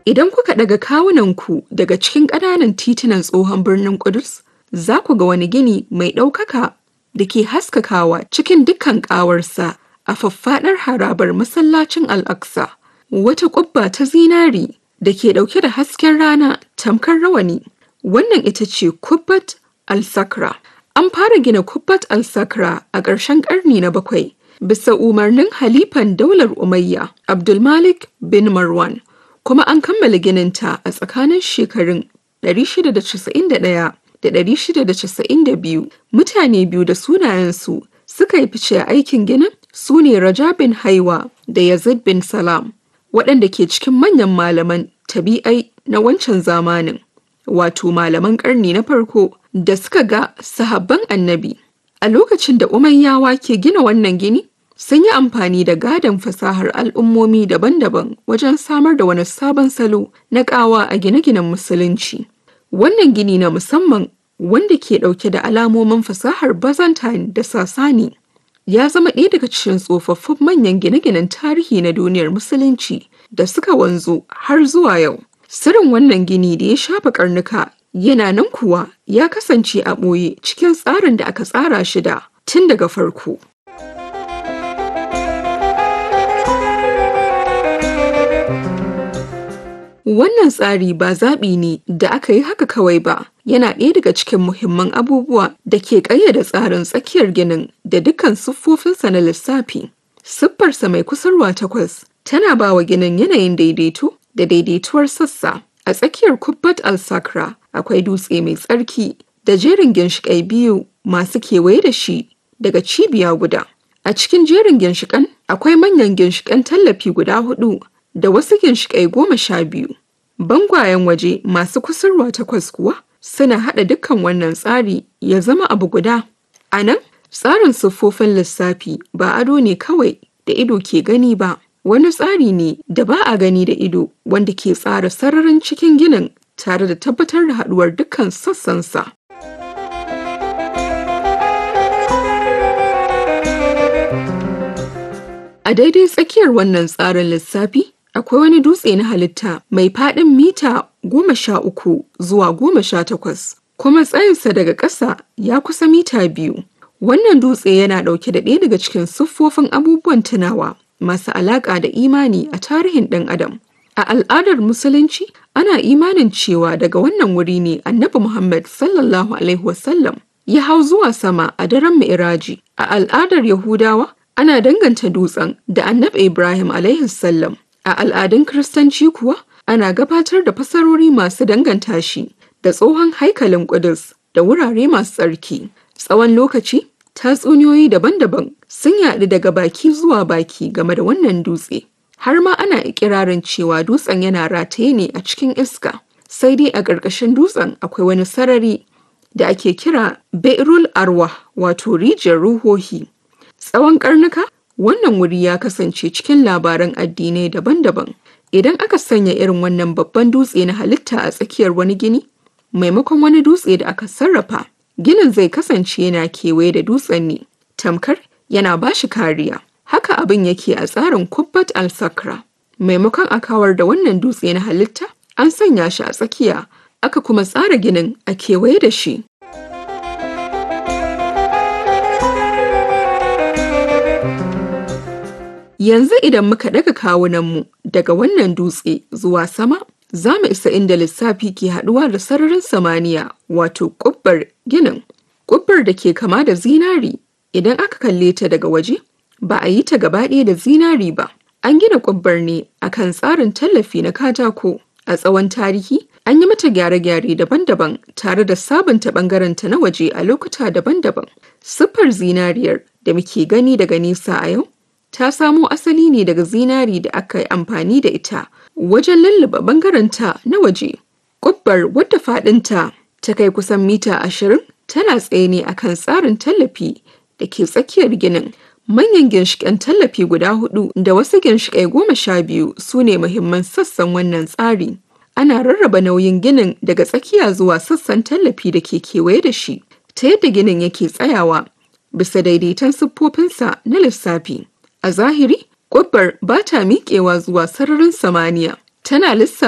Idan kuka daga kawunanku daga cikin ƙananan titunan tsohon birnin Ƙudus, za ku ga wani gini mai ɗaukaka da ke haskakawa cikin dukkan ƙawarsa a faffaɗar harabar masallacin Al-Aqsa. Wata ƙubba ta zinari da ke ɗauke da hasken rana tamkar rawani. Wannan ita ce Kubbat al-Sakra. An fara gina Kubbat al-Sakra a ƙarshen ƙarni na bakwai bisa umarnin halifan daular Umayya Abdulmalik bin Marwan kuma an kammala gininta a tsakanin shekarun 691 da 692 mutane biyu da sunayensu suka yi fice a aikin ginin su ne Raja bin Haiwa da Yazid bin Salam waɗanda ke cikin manyan malaman tabi'ai na wancan zamanin wato malaman ƙarni na farko da suka ga sahabban annabi a lokacin da umayyawa ke gina wannan gini sun yi amfani da gadon fasahar al'ummomi daban-daban wajen samar da wani sabon salo na ƙawa a gine-ginen musulunci wannan gini na musamman wanda ke ɗauke da alamomin fasahar byzantine da sasani ya zama ɗaya daga cikin tsofaffin manyan gine-ginen tarihi na duniyar musulunci da suka wanzu har zuwa yau sirrin wannan gini da ya shafa karnuka yana nan kuwa ya kasance a ɓoye cikin tsarin da aka tsara shi da tun daga farko. Wannan tsari ba zaɓi ne da aka yi haka kawai ba, yana ɗaya daga cikin muhimman abubuwa da ke ƙayyade tsarin tsakiyar ginin da dukkan siffofinsa na lissafi. Siffarsa mai kusurwa takwas tana ba wa ginin yanayin daidaito da daidaituwar sassa. A tsakiyar Kubbat al-Sakra akwai dutse mai tsarki da jerin ginshiƙai biyu masu kewaye da shi daga cibiya guda. A cikin jerin ginshiƙan akwai manyan ginshiƙan tallafi guda hudu da wasu ginshiƙai goma sha biyu. Bangwayen waje masu kusurwa takwas kuwa suna haɗa dukkan wannan tsari ya zama abu guda. A nan, tsarin siffofin lissafi ba ado ne kawai da ido ke gani ba. wani tsari ne da ba a gani da ido wanda ke tsara sararin cikin ginin tare da tabbatar da haduwar dukkan sassansa. A daidai tsakiyar wannan tsarin lissafi akwai wani dutse na halitta mai faɗin mita goma sha uku zuwa goma sha takwas kuma tsayinsa daga ƙasa ya kusa mita biyu. Wannan dutse yana ɗauke da ɗaya daga cikin siffofin abubuwan tunawa masu alaƙa da imani a tarihin ɗan adam. A al'adar Musulunci, ana imanin cewa daga wannan wuri ne Annabi Muhammad sallallahu Alaihi wasallam ya hau zuwa sama a daren Mi'raji. A al'adar Yahudawa, ana danganta dutsen da Annabi Ibrahim Alaihi sallam. A al'adun Kiristanci kuwa, ana gabatar da fasarori masu danganta shi da tsohon haikalin Ƙudus da wurare masu tsarki. Tsawon lokaci, tatsuniyoyi daban-daban sun yaɗu daga baki zuwa baki game da wannan dutse har ma ana ikirarin cewa dutsen yana rataye ne a cikin iska sai dai a ƙarƙashin dutsen akwai wani sarari da ake kira beirul arwa wato rijiyar ruhohi tsawon karnuka wannan wuri ya kasance cikin labaran addinai daban-daban idan aka sanya irin wannan babban dutse na halitta a tsakiyar wani gini maimakon wani dutse da aka sarrafa ginin zai kasance yana kewaye da dutsen ne tamkar yana ba shi kariya haka abin yake a tsarin kubbat al-sakra maimakon a kawar da wannan dutse na halitta an sanya shi a tsakiya aka kuma tsara ginin a kewaye da shi yanzu idan muka daga kawunanmu daga wannan dutse zuwa sama za mu isa inda lissafi ke haɗuwa da sararin samaniya wato ƙubbar ginin ƙubbar da ke kama da zinari idan aka kalle ta daga waje ba a yi ta gaba ɗaya da zinari ba an gina ƙubbar ne akan tsarin tallafi na katako a tsawon tarihi an yi mata gyare-gyare daban-daban tare da sabunta ɓangarenta na waje a lokuta daban-daban siffar zinariyar da muke gani daga nesa a yau ta samo asali ne daga zinari da aka yi amfani da ita wajen lullube bangaranta na waje. Ƙubbar wadda faɗinta ta kai kusan mita ashirin tana tsaye ne akan tsarin tallafi da ke tsakiyar ginin. Manyan ginshiƙan tallafi guda hudu da wasu ginshiƙai goma sha biyu su ne muhimman sassan wannan tsari. Ana rarraba nauyin ginin daga tsakiya zuwa sassan tallafi da ke kewaye da shi, ta yadda ginin yake tsayawa bisa daidaiton siffofinsa na lissafi. A zahiri, ƙubbar ba ta miƙewa zuwa sararin samaniya, tana lissafa